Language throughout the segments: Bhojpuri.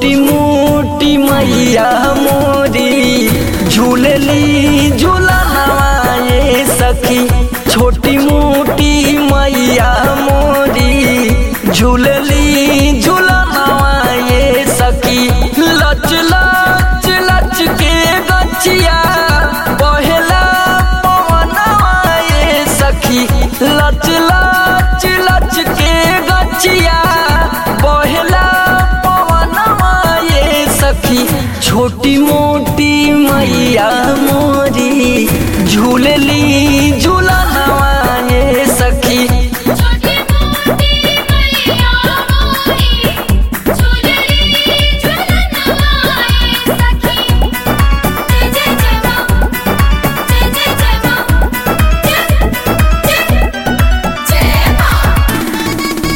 छोटी मोटी मैया मोरी झूलली झूला नवाए सखी छोटी मोटी मैया मोरी झूलली झूला नवाए सखी लच लच लच के गछिया बहेला पवनवाए सखी लच लच लच के गछिया बहेला पवनवाए सखी छोटी मोटी मैया मोरी झूलली झूला नवाए सखी छोटी मोटी मैया मोरी झूलली झूलन आए सखी जय जय जय मां जय जय जय मां जय जय जय मां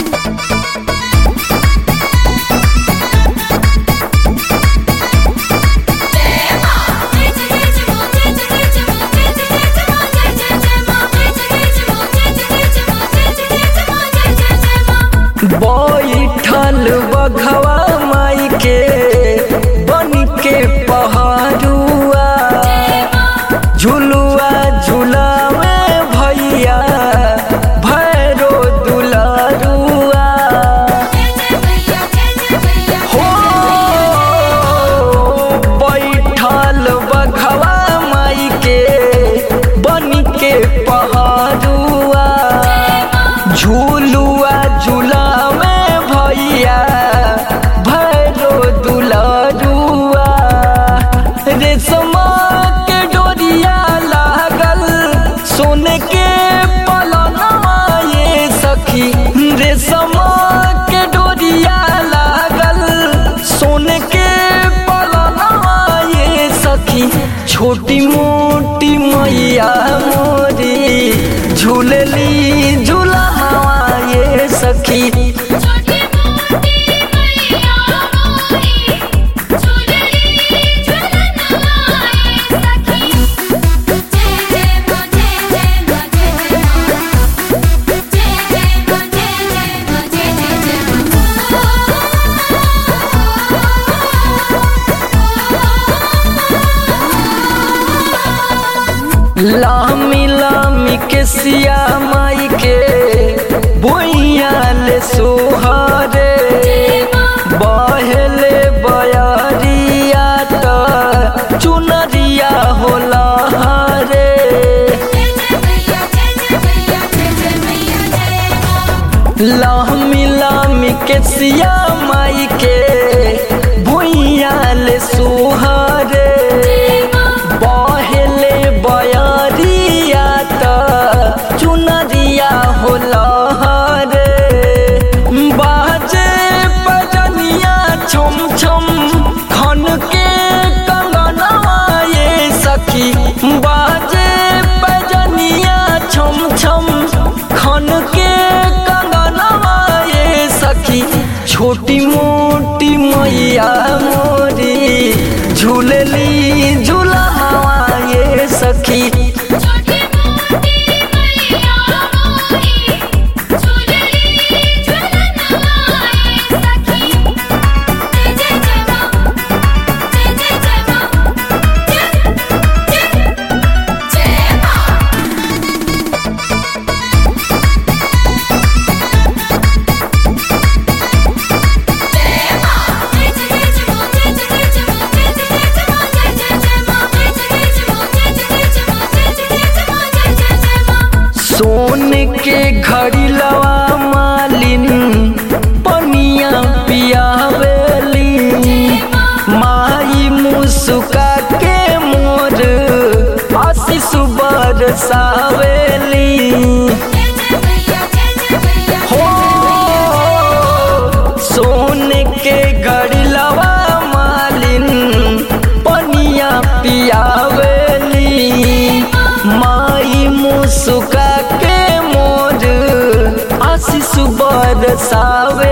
जय मां जय जय जय मां जय जय जय मां जय जय जय मां जय जय जय मां जय जय जय मां जय जय जय मां जय जय जय मां जय जय जय मां बैठल बघवा माई के बन के पहाड़ुआ झुलुआ झुलावे भैया भैरो दुलारुआ जय जय भैया जय जय भैया हो बैठल बघवा माई के बन के पहाड़ुआ झूलुआ झूलावे भैया भैरो दुलारुआ रेशमा के डोरिया लागल सोने के पलनवा ये सखी रेशमा के डोरिया लागल सोने के पलनवा ये सखी छोटी मोटी मैया मोरी झूलली झूला ये सखी छोटी मोटी मैया मोरी झूलली झूलन आए सखी जय जय मां जय जय मां जय जय मां जय जय मां जय जय मां जय जय जय मां लामी लामी के सिया माई के बोइया ले सोहरे बहेले बयरिया त चुनरिया होला हरे जय जय भैया जय जय भैया जय जय भैया जय मां लामी लामी के सिया माई के भुइया ले सोहरे बहेले बयरिया त चुनरिया होला हरे बाजे बजनिया छम छम खन के कंगनवा ये सखी बाजे बजनिया छम छम खन के कंगनवा ये सखी छोटी मोटी मैया मोरी झूलली झूला ये सखी छोटी मोटी मैया मोरी झूलली झूलन आए सखी जय जय जय मां जय जय जय मां जय जय जय मां जय मां जय जय जय मां जय जय जय मां जय जय जय मां जय जय जय मां जय जय जय मां जय जय जय मां जय जय जय मां जय जय जय मां सोन के घड़ी लवा मालिन पनिया पियावेली माई मुस्का के मोर आशीष बरसावेली जय जय भैया जय जय भैया हो सोन के घड़ी लवा मालिन पनिया पियावेली माई मुस्का के मोर आशीष बरसावे